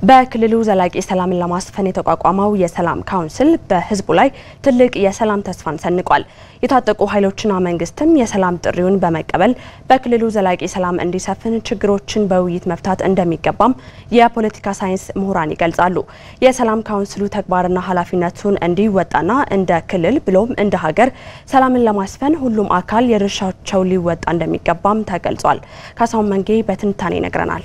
በክልሉ ዘላቂ ሰላምን ለማስፈን የተቋቋመው የሰላም ካውንስል በሕዝቡ ላይ ትልቅ የሰላም ተስፋን ሰንቋል። የታጠቁ ኃይሎችና መንግስትም የሰላም ጥሪውን በመቀበል በክልሉ ዘላቂ ሰላም እንዲሰፍን ችግሮችን በውይይት መፍታት እንደሚገባም የፖለቲካ ሳይንስ ምሁራን ይገልጻሉ። የሰላም ካውንስሉ ተግባርና ኃላፊነቱን እንዲወጣና እንደ ክልል ብሎም እንደ ሀገር ሰላምን ለማስፈን ሁሉም አካል የድርሻቸው ሊወጣ እንደሚገባም ተገልጿል። ካሳሁን መንጌ በትንታኔ ይነግረናል።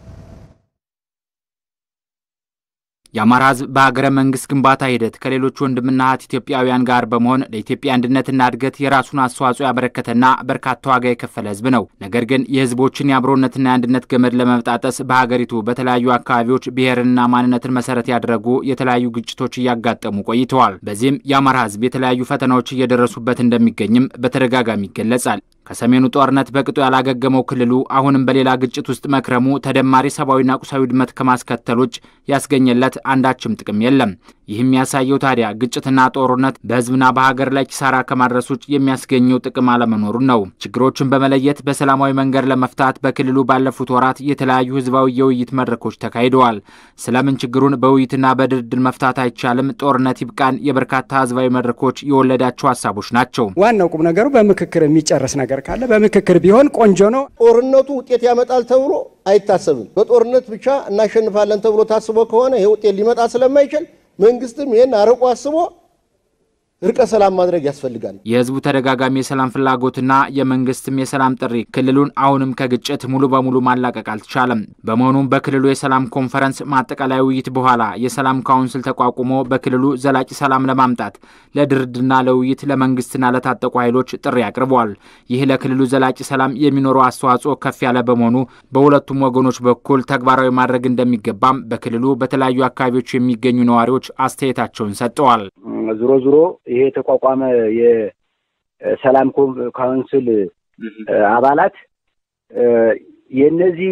የአማራ ህዝብ በሀገረ መንግስት ግንባታ ሂደት ከሌሎች ወንድምና እህት ኢትዮጵያውያን ጋር በመሆን ለኢትዮጵያ አንድነትና እድገት የራሱን አስተዋጽኦ ያበረከተና በርካታ ዋጋ የከፈለ ህዝብ ነው። ነገር ግን የህዝቦችን የአብሮነትና የአንድነት ገመድ ለመብጣጠስ በሀገሪቱ በተለያዩ አካባቢዎች ብሔርንና ማንነትን መሰረት ያደረጉ የተለያዩ ግጭቶች እያጋጠሙ ቆይተዋል። በዚህም የአማራ ህዝብ የተለያዩ ፈተናዎች እየደረሱበት እንደሚገኝም በተደጋጋሚ ይገለጻል። ከሰሜኑ ጦርነት በቅጡ ያላገገመው ክልሉ አሁንም በሌላ ግጭት ውስጥ መክረሙ ተደማሪ ሰብአዊና ቁሳዊ ውድመት ከማስከተል ውጭ ያስገኘለት አንዳችም ጥቅም የለም። ይህም ያሳየው ታዲያ ግጭትና ጦርነት በህዝብና በሀገር ላይ ኪሳራ ከማድረስ ውጭ የሚያስገኘው ጥቅም አለመኖሩን ነው። ችግሮችን በመለየት በሰላማዊ መንገድ ለመፍታት በክልሉ ባለፉት ወራት የተለያዩ ህዝባዊ የውይይት መድረኮች ተካሂደዋል። ስለምን ችግሩን በውይይትና በድርድር መፍታት አይቻልም? ጦርነት ይብቃን የበርካታ ህዝባዊ መድረኮች የወለዳቸው ሀሳቦች ናቸው። ዋናው ቁም ነገሩ በምክክር የሚጨረስ ነገር ካለ በምክክር ቢሆን ቆንጆ ነው። ጦርነቱ ውጤት ያመጣል ተብሎ አይታሰብም። በጦርነት ብቻ እናሸንፋለን ተብሎ ታስቦ ከሆነ ይሄ ውጤት ሊመጣ ስለማይችል መንግስትም ይህን አርቆ አስቦ እርቀ ሰላም ማድረግ ያስፈልጋል። የህዝቡ ተደጋጋሚ የሰላም ፍላጎትና የመንግስትም የሰላም ጥሪ ክልሉን አሁንም ከግጭት ሙሉ በሙሉ ማላቀቅ አልተቻለም። በመሆኑም በክልሉ የሰላም ኮንፈረንስ ማጠቃላይ ውይይት በኋላ የሰላም ካውንስል ተቋቁሞ በክልሉ ዘላቂ ሰላም ለማምጣት ለድርድርና ለውይይት ለመንግስትና ለታጠቁ ኃይሎች ጥሪ አቅርበዋል። ይህ ለክልሉ ዘላቂ ሰላም የሚኖረው አስተዋጽኦ ከፍ ያለ በመሆኑ በሁለቱም ወገኖች በኩል ተግባራዊ ማድረግ እንደሚገባም በክልሉ በተለያዩ አካባቢዎች የሚገኙ ነዋሪዎች አስተያየታቸውን ሰጥተዋል። ዞሮ ዞሮ ይሄ የተቋቋመ የሰላም ካውንስል አባላት የእነዚህ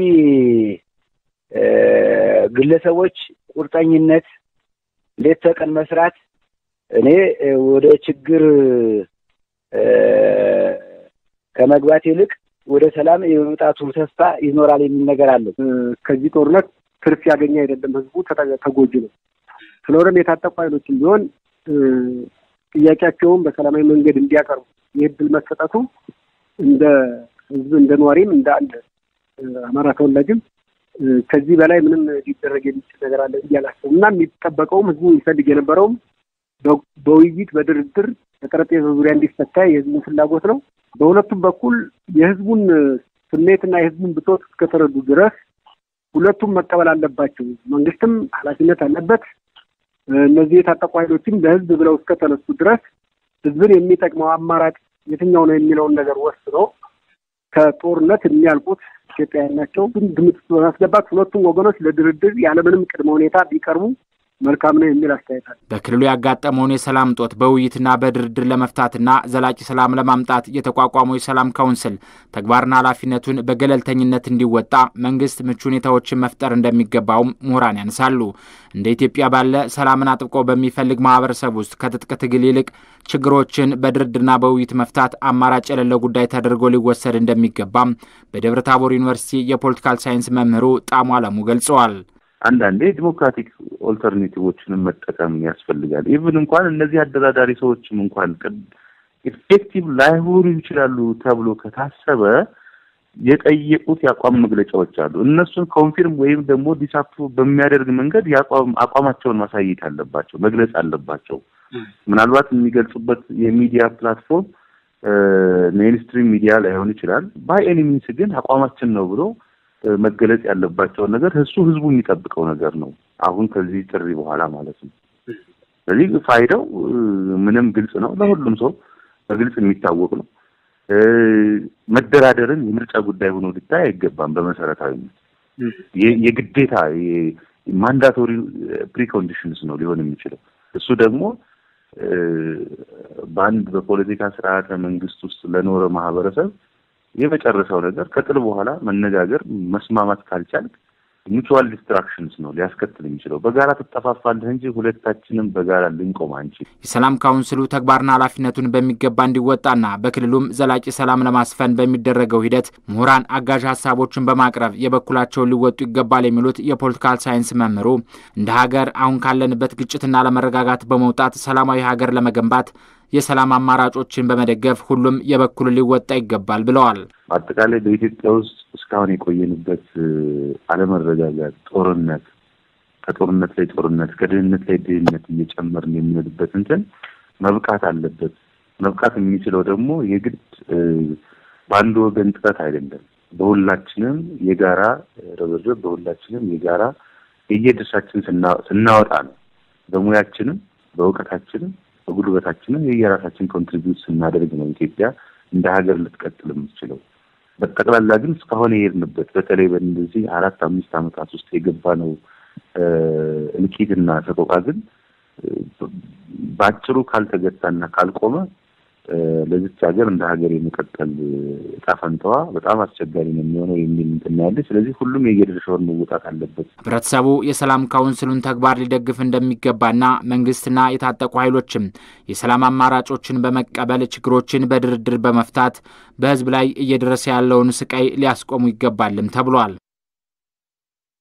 ግለሰቦች ቁርጠኝነት፣ ሌት ተቀን መስራት እኔ ወደ ችግር ከመግባት ይልቅ ወደ ሰላም የመምጣቱ ተስፋ ይኖራል የሚል ነገር አለው። ከዚህ ጦርነት ትርፍ ያገኘ አይደለም፣ ህዝቡ ተጎጂ ነው። ስለሆነም የታጠቁ ኃይሎችም ቢሆን ጥያቄያቸውን በሰላማዊ መንገድ እንዲያቀርቡ ይህ እድል መሰጠቱ እንደ ህዝብ እንደ ነዋሪም እንደ አንድ አማራ ተወላጅም ከዚህ በላይ ምንም ሊደረግ የሚችል ነገር አለ ብዬ አላስብም እና የሚጠበቀውም ህዝቡ ይፈልግ የነበረውም በውይይት በድርድር በጠረጴዛ ዙሪያ እንዲፈታ የህዝቡ ፍላጎት ነው። በሁለቱም በኩል የህዝቡን ስሜትና የህዝቡን ብሶት እስከተረዱ ድረስ ሁለቱም መቀበል አለባቸው። መንግስትም ኃላፊነት አለበት። እነዚህ የታጠቁ ኃይሎችም ለህዝብ ብለው እስከተነሱ ድረስ ህዝብን የሚጠቅመው አማራጭ የትኛው ነው የሚለውን ነገር ወስኖ ከጦርነት የሚያልቁት ኢትዮጵያውያን ናቸው። ግምት ውስጥ በማስገባት ሁለቱም ወገኖች ለድርድር ያለምንም ቅድመ ሁኔታ ቢቀርቡ መልካም ነው የሚል አስተያየት አለ። በክልሉ ያጋጠመውን የሰላም እጦት በውይይትና በድርድር ለመፍታትና ዘላቂ ሰላም ለማምጣት የተቋቋመው የሰላም ካውንስል ተግባርና ኃላፊነቱን በገለልተኝነት እንዲወጣ መንግስት ምቹ ሁኔታዎችን መፍጠር እንደሚገባውም ምሁራን ያነሳሉ። እንደ ኢትዮጵያ ባለ ሰላምን አጥብቆ በሚፈልግ ማህበረሰብ ውስጥ ከትጥቅ ትግል ይልቅ ችግሮችን በድርድርና በውይይት መፍታት አማራጭ የሌለው ጉዳይ ተደርጎ ሊወሰድ እንደሚገባም በደብረ ታቦር ዩኒቨርሲቲ የፖለቲካል ሳይንስ መምህሩ ጣሙ አለሙ ገልጸዋል። አንዳንዴ ዲሞክራቲክ ኦልተርኔቲቮችንም መጠቀም ያስፈልጋል። ኢቭን እንኳን እነዚህ አደራዳሪ ሰዎችም እንኳን ኢፌክቲቭ ላይሆኑ ይችላሉ ተብሎ ከታሰበ የጠየቁት የአቋም መግለጫዎች አሉ። እነሱን ኮንፊርም ወይም ደግሞ ዲስአፕሩቭ በሚያደርግ መንገድ የአቋም አቋማቸውን ማሳየት አለባቸው፣ መግለጽ አለባቸው። ምናልባት የሚገልጹበት የሚዲያ ፕላትፎርም ሜንስትሪም ሚዲያ ላይሆን ይችላል። ባይ ኤኒ ሚንስ ግን አቋማችን ነው ብሎ መገለጽ ያለባቸውን ነገር እሱ ህዝቡ የሚጠብቀው ነገር ነው። አሁን ከዚህ ጥሪ በኋላ ማለት ነው። ስለዚህ ፋይዳው ምንም ግልጽ ነው፣ ለሁሉም ሰው በግልጽ የሚታወቅ ነው። መደራደርን የምርጫ ጉዳይ ሆኖ ሊታይ አይገባም። በመሰረታዊነት የግዴታ ማንዳቶሪ ፕሪኮንዲሽንስ ነው ሊሆን የሚችለው። እሱ ደግሞ በአንድ በፖለቲካ ስርዓተ መንግስት ውስጥ ለኖረ ማህበረሰብ የመጨረሻው ነገር ከጥል በኋላ መነጋገር መስማማት ካልቻልክ ሙቹዋል ዲስትራክሽንስ ነው ሊያስከትል የሚችለው። በጋራ ትጠፋፋለህ እንጂ ሁለታችንም በጋራ ልንቆም አንችል። የሰላም ካውንስሉ ተግባርና ኃላፊነቱን በሚገባ እንዲወጣና በክልሉም ዘላቂ ሰላም ለማስፈን በሚደረገው ሂደት ምሁራን አጋዥ ሀሳቦችን በማቅረብ የበኩላቸውን ሊወጡ ይገባል የሚሉት የፖለቲካል ሳይንስ መምህሩ እንደ ሀገር አሁን ካለንበት ግጭትና ለመረጋጋት በመውጣት ሰላማዊ ሀገር ለመገንባት የሰላም አማራጮችን በመደገፍ ሁሉም የበኩሉ ሊወጣ ይገባል ብለዋል። አጠቃላይ በኢትዮጵያ ውስጥ እስካሁን የቆየንበት አለመረጋጋት፣ ጦርነት፣ ከጦርነት ላይ ጦርነት፣ ከድህነት ላይ ድህነት እየጨመርን የምንሄድበት እንትን መብቃት አለበት። መብቃት የሚችለው ደግሞ የግድ በአንድ ወገን ጥረት አይደለም። በሁላችንም የጋራ ርብርብ፣ በሁላችንም የጋራ የየድርሻችን ስናወጣ ነው። በሙያችንም በእውቀታችንም በጉልበታችንም የየራሳችን ኮንትሪቢዩት ስናደርግ ነው ኢትዮጵያ እንደ ሀገር ልትቀጥል የምትችለው። በጠቅላላ ግን እስካሁን የሄድንበት በተለይ በእነዚህ አራት አምስት ዓመታት ውስጥ የገባ ነው እልቂትና ሰቆቃ ግን በአጭሩ ካልተገታና ካልቆመ ለዚች ሀገር እንደ ሀገር የመቀጠል እጣ ፈንታዋ በጣም አስቸጋሪ ነው የሚሆነው የሚል እንትን ያለ። ስለዚህ ሁሉም የየድርሻውን መወጣት አለበት። ህብረተሰቡ የሰላም ካውንስሉን ተግባር ሊደግፍ እንደሚገባና መንግስትና የታጠቁ ኃይሎችም የሰላም አማራጮችን በመቀበል ችግሮችን በድርድር በመፍታት በህዝብ ላይ እየደረሰ ያለውን ስቃይ ሊያስቆሙ ይገባልም ተብሏል።